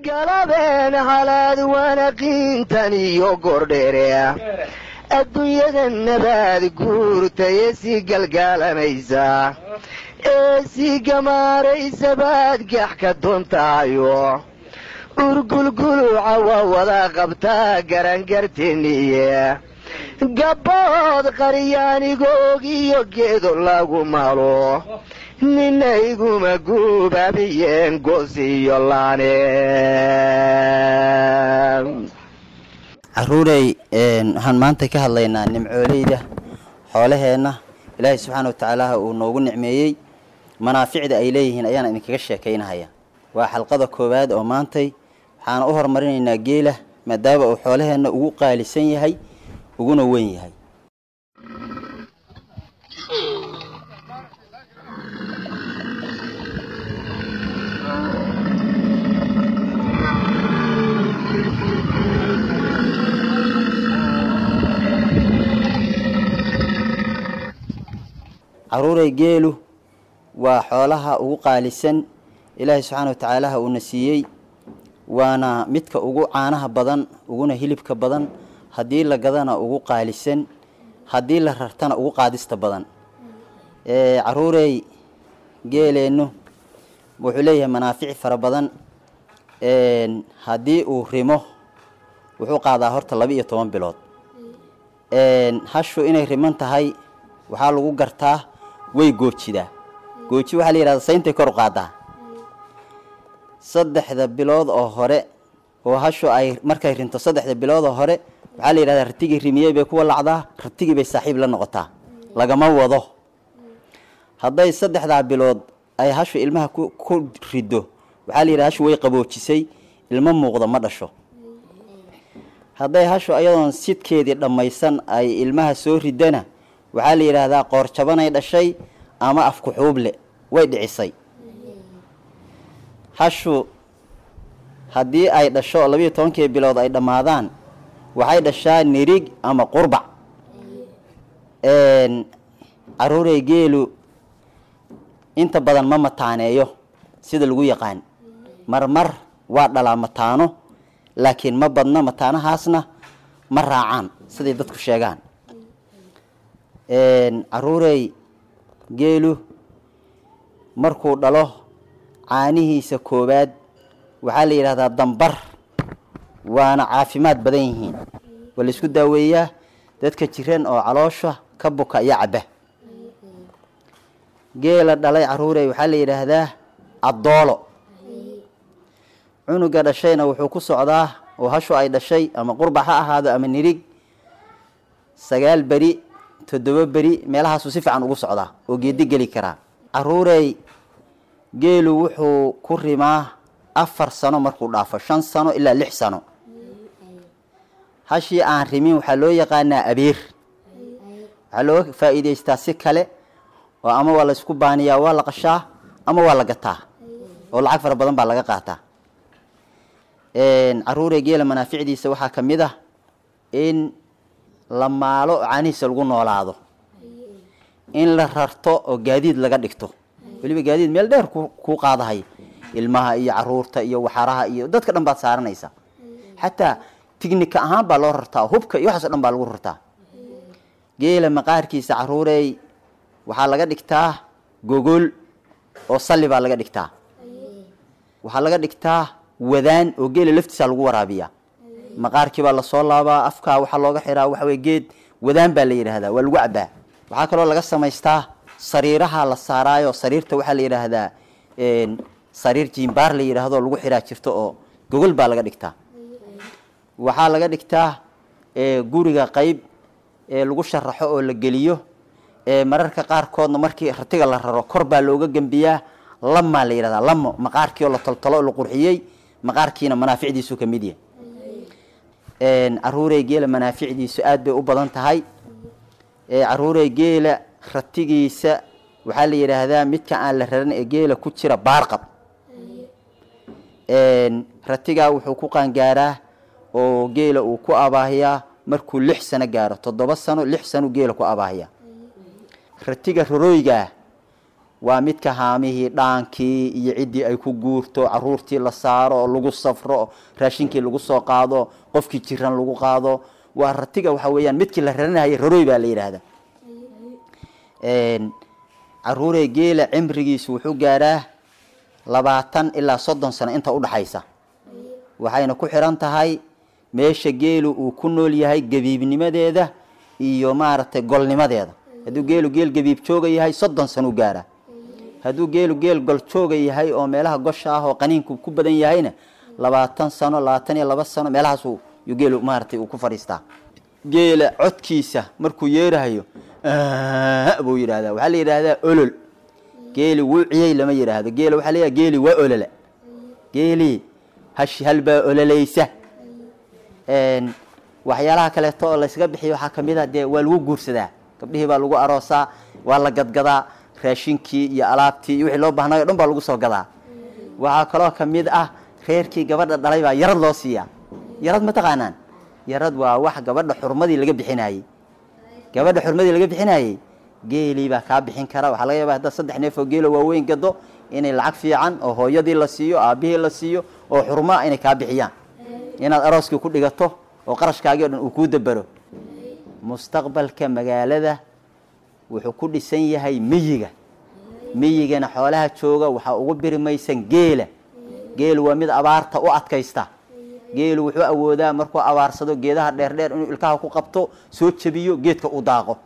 galabeen halaad wanaqiintan iyo gordhere adduunyada nabaad guurtaye sii galgaalamaysa ee sii gamaaraysa baad gax ka doontaayo urgulguluca waa wada qabtaa garangarteniye gabbood qaryaanigoog iyo geedo lagu malo nina iguma guubaabiyeen goos iyo laane caruurey waxaan maanta ka hadlaynaa nimcooleyda xoolaheenna ilaahay subxaana wa tacaala uu noogu nicmeeyey manaaficda ay leeyihiin ayaan idinkaga sheekaynahaya waa xalqada koowaad oo maantay waxaana u horumarinaynaa geela maadaama uu xoolaheenna ugu qaalisan yahay uguna weyn yahay caruurey geelu waa xoolaha ugu qaalisan ilaahay subxaana wa tacaalaha uuna siiyey waana midka ugu caanaha badan uguna hilibka badan haddii la gadana ugu qaalisan haddii la rartana ugu qaadista badan caruurey geeleennu wuxuu leeyahay manaafici fara badan haddii uu rimo wuxuu qaadaa horta laba iyo toban bilood hashu inay riman tahay waxaa lagu gartaa way goojidaa gooji waxaa la yihahda sayntay kor u qaadaa saddexda bilood oo hore oo hashu ay markay rinto saddexda bilood oo hore waxaa la yidhahdaa ratigii rimiyey bay ku walacdaa ratigii bay saaxiib la noqotaa lagama wado hadday saddexdaa bilood ay hashu ilmaha ku rido waxaa la yidhahda hashu way qaboojisay ilmo muuqda ma dhasho hadday hashu ayadoon sidkeedii dhammaysan ay ilmaha soo ridana waxaa la yidhaahdaa qoorjabanay dhashay ama afkuxuuble way dhicisay hashu haddii ay dhasho labiiyo tobankii bilood ay dhammaadaan waxay dhashaa nirig ama qurbac caruurey geelu inta badan ma mataaneeyo sida lagu yaqaan marmar waa dhalaa mataano laakiin ma badna mataanahaasna ma raacaan siday dadku sheegaan caruurey geelu markuu dhalo caanihiisa koowaad waxaa la yidhahdaa dambar waana caafimaad badan yihiin waa la isku daaweeyaa dadka jiran oo caloosha ka buka iyo cabba geela dhalay caruurey waxaa la yidhaahdaa addoolo cunuga dhashayna wuxuu ku socdaa oo hashu ay dhashay ama qurbac ha ahaado ama nirig sagaal beri toddoba beri meelahaasuu si fiican ugu socdaa oo geedi geli karaa caruurey geelu wuxuu ku rimaa afar sano markuu dhaafo shan sano ilaa lix sano hashii aan rimin waxaa loo yaqaanaa abeer waxaa looga faa'iidaystaa si kale oo ama waa la isku baaniyaa waa la qashaa ama waa la gataa oo lacag fara badan baa laga qaataa caruurey geela manaaficdiisa waxaa ka mid ah in la maalo oo caanihiisa lagu noolaado in la rarto oo gaadiid laga dhigto weliba gaadiid meel dheer kuu qaadahay ilmaha iyo caruurta iyo waxaraha iyo dadka dhan baad saaranaysa xataa tignika ahaan baa loo rartaa hubka iyo waxaaso dhan baa lagu rartaa geela maqaarkiisa caruurey waxaa laga dhigtaa gogol oo salli baa laga dhigtaa waxaa laga dhigtaa wadaan oo geela laftiisa lagu waraabiyaa maqaarkii baa lasoo laabaa afkaa waxaa looga xiraa waxawey geed wadaan baa la yidhaahdaa waa lagu cabaa waxaa kaloo laga samaystaa sariiraha la saaraayo sariirta waxaa la yidhaahdaa sariir jiimbaar la yidhaahdo lagu xiraa jirto oo gogol baa laga dhigtaa waxaa laga dhigtaa guriga qeyb lagu sharaxo oo la geliyo mararka qaarkoodna markii ratiga la raro kor baa looga gembiyaa lamaa la yidhahdaa lamo maqaarkii oo la toltolo la qurxiyey maqaarkiina manaaficdiisu ka mid yahay caruurey geela manaaficdiisu aad bay u badan tahay caruurey geela ratigiisa waxaa la yidhaahdaa midka aan la raran ee geela ku jira baarqab ratigaa wuxuu ku qaangaaraa oo geela uu ku abaahiyaa markuu lix sano gaaro toddoba sano lix sano geela ku abaahiyaa ratiga rorooygaa waa midka haamihii dhaankii iyo ciddii ay ku guurto caruurtii la saaro oo lagu safro oo raashinkii lagu soo qaado qofkii jiran lagu qaado waa ratiga waxa weeyaan midkii la raranayay raroy baa la yidhaahdaa caruurey geela cimrigiisu wuxuu gaadhaa labaatan ilaa soddon sano inta udhaxaysa waxayna ku xiran tahay meesha geelu uu ku nool yahay gabiibnimadeeda iyo maaragtay golnimadeeda hadduu geelu geel gabiib jooga yahay soddon sano u gaadhaa hadduu geelu geel gol jooga yahay oo meelaha gosha ah oo qaniinku ku badan yahayna labaatan sano labaatan iyo laba sano meelahaasuu yuu geelu maaragtay uu ku fadhiistaa geela codkiisa markuu yeerahayo buu yidhahdaa waxaa la yidhaahdaa olol geeli wuuciyey lama yidhaahdo geela waxaa leeyahay geeli waa olola geeli hash halbaa ololaysa waxyaalaha kaleeto oo laysaga bixiyo waxaa kamid a dee waa lagu guursadaa gabdhihii baa lagu aroosaa waa la gadgadaa raashinkii iyo alaabtii iyo wixii loo baahnayo o dhan baa lagu soo gadaa waxaa kaloo kamid ah reerkii gabadha dhalay baa yarad loo siiyaa yarad ma taqaanaan yarad waa wax gabadha xurmadii laga bixinayey gabadha xurmadii laga bixinayey geelii baa kaa bixin kara waxaa laga yaaba haddaad saddex neef oo geelo waaweyn gado inay lacag fiican oo hooyadii la siiyo aabihii la siiyo oo xurmaa inay kaa bixiyaan inaad arooskii ku dhigato oo qarashkaagii o dhan uu kuu dabero mustaqbalka magaalada wuxuu ku dhisan yahay miyiga miyigana xoolaha jooga waxaa ugu birimaysan geela geelu waa mid abaarta u adkaysta geelu wuxuu awoodaa markuu abaarsado geedaha dheerdheer inuu ilkaha ku qabto soo jebiyo geedka u daaqo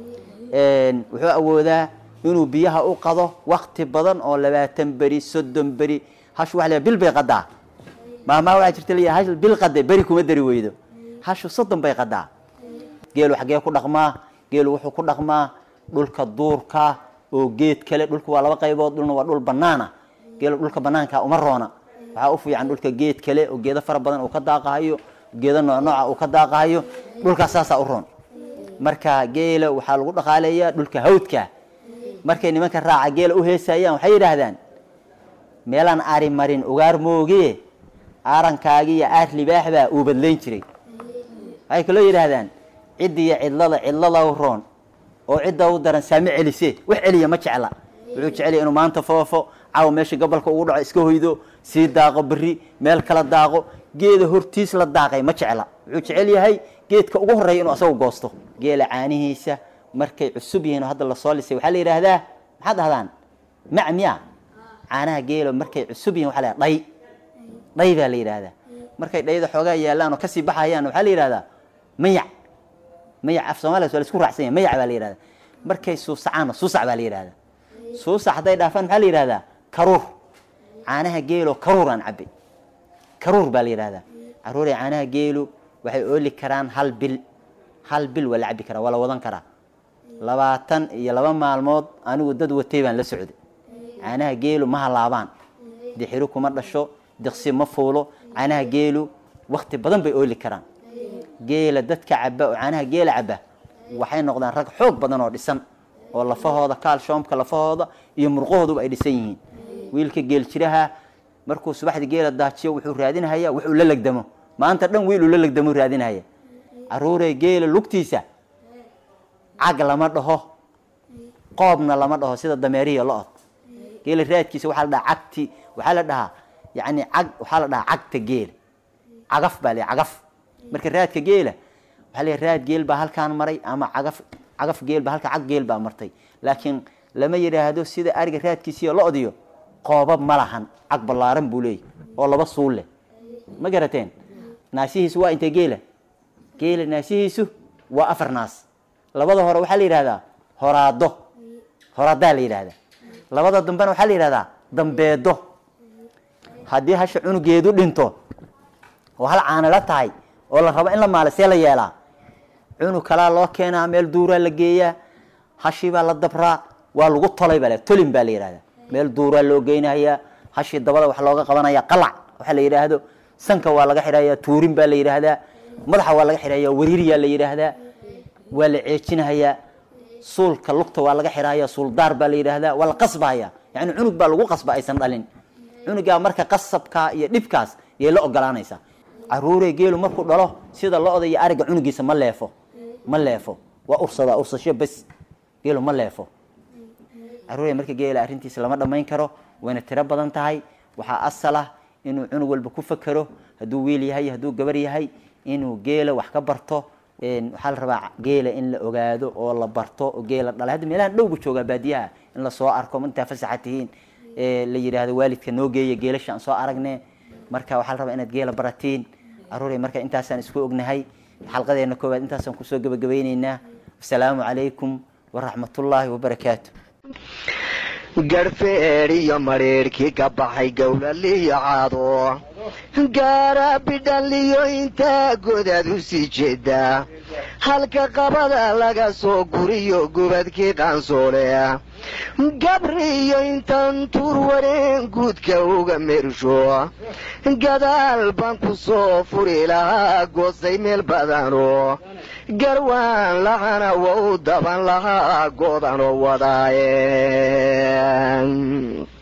wuxuu awoodaa inuu biyaha u qado wakti badan oo labaatan beri soddon beri hashu waa la bil bay qadaa maamaha waxaa jirta la hash bil qade beri kuma dari weydo hashu soddon bay qadaa geelu xaggee ku dhaqmaa geelu wuxuu ku dhaqmaa dhulka duurka oo geed kale dhulka waa laba qaybood dhulna waa dhul banaana geelu dhulka banaanka uma roona waxaa u fiican dhulka geed kale oo geedo fara badan uu ka daaqahayo geedo nooc nooca uu ka daaqahayo dhulkaas saasaa u roon marka geela waxaa lagu dhaqaaleeyaa dhulka hawdka markay nimanka raaca geela u heesayaan waxay yidhaahdaan meelaan ari marin ugaar moogie aarankaagi iyo aar libaax baa uu badlayn jiray waxay kaloo yidhaahdaan ciddiiyo cidlada cidlada u roon oo cidda u daran saame celise wax celiya ma jecla wuxuu jeceliya inuu maanta foofo caw meesha gobolka ugu dhaco iska hoydo sii daaqo beri meel kala daaqo geeda hortiis la daaqay ma jecla wuxuu jecel yahay geedka ugu horreeya inuu asagu goosto geela caanihiisa markay cusub yihiin oo hadda lasoo lisay waxaa la yidhaahdaa maxaad dhahdaan mac miya caanaha geelo markay cusub yihin waxa la dhay dhay baa la yidhaahdaa markay dhayda xoogaa yaallaan oo kasii baxayaan waxaa la yidhahdaa mayac mayac af soomaliya waa la isku raacsan yahay mayac baa la yidhahdaa markay suusacaanna suusac baa la yidhahdaa suusac hadday dhaafaan maxaa la yidhahdaa karuur caanaha geelo karuuraan cabbay karuur baa la yidhahdaa caruuray caanaha geelu waxay ooli karaan hal bil hal bil waa la cabbi karaa waa la wadan karaa labaatan iyo laba maalmood anigu dad watay baan la socday caanaha geelu ma halaabaan dixiri kuma dhasho diqsi ma fuulo caanaha geelu wakti badan bay ooli karaan geela dadka caba oo caanaha geela caba waxay noqdaan rag xoog badan oo dhisan oo lafahooda kaalshoomka lafahooda iyo murqahooduba ay dhisan yihiin wiilka geel jiraha markuu subaxdii geela daajiyo wuxuu raadinhayaa wuxuu la legdamo maanta dhan wiil uu la legdamo raadinhaya caruurey geela lugtiisa cag lama dhaho qoobna lama dhaho sida dameerihiyo lo-od geela raadkiisa waxaa la dhahaa cagti waxaa la dhahaa yani cag waxaa la dhahaa cagta geela cagaf baa la cagaf marka raadka geela waxaa la raad geel baa halkaan maray ama cagaf cagaf geel baa halka cag geel baa martay laakiin lama yidhaahdo sida ariga raadkiisiiyo lo-diyo qoobab ma lahan cag ballaaran buu leeyahy oo laba suul leh ma garateen naasihiisu waa intee geela geela naasihiisu waa afar naas labada hore waxaa la yidhahdaa horaado horaadaa la yidhahdaa labada dambena waxaa la yidhahdaa dambeedo haddii hasha cunugeedu dhinto oo hal caanila tahay oo la rabo in la maala see la yeelaa cunug kalaa loo keenaa meel duuraa la geeyaa hashii baa la dabraa waa lagu tolay baa tolin baa la yidhahdaa meel duuraa loo geynayaa hashii dabada wax looga qabanaya qalac waxa la yidhaahdo sanka waa laga xidhayaa tuurin baa la yidhaahdaa madaxa waa laga xidhayaa wariiriyaa la yidhaahdaa waa la ceejinahayaa suulka lugta waa laga xidhaya suuldaar baa la yidhaahdaa waa la qasbahaya yani cunug baa lagu qasba aysan dhalin cunugaa marka qasabkaa iyo dhibkaas yay la ogolaanaysaa caruurey geelu markuu dhalo sida lo-da iyo ariga cunugiisa ma leefo ma leefo waa ursadaa ursasho bes geelu ma leefo caruurey marka geela arrintiisa lama dhammayn karo wayna tiro badan tahay waxaa asal ah inuu cunug walba ku fakero hadduu wiil yahay hadduu gabar yahay inuu geela wax ka barto waxaa la rabaa geela in la ogaado oo la barto oo geela dhalay hadda meelahan dhowgu joogaa baadiyaha in lasoo arko intaa fasaxa tihiin la yidhaahdo waalidka noo geeya geelasha aan soo aragne marka waxaa la rabaa inaad geela baratiin caruurey marka intaasaan isku ognahay xalqadeena koowaad intaasaan kusoo gabagabayneynaa asalaamu calaykum waraxmatullaahi wabarakaatu garhfeedh iyo madhiidhkii ka baxay gowlaliyo caado gaara bidhaliyo intaa godaad u sii jeeda halka qabada laga soo guriyo gubadkii qaansoole gabriyo intaan tuur wareen guudka uga meersho gadaal baan ku soo furi lahaa goosay meel badano garwaan lahana wa u daban lahaa goodanoo wadaaye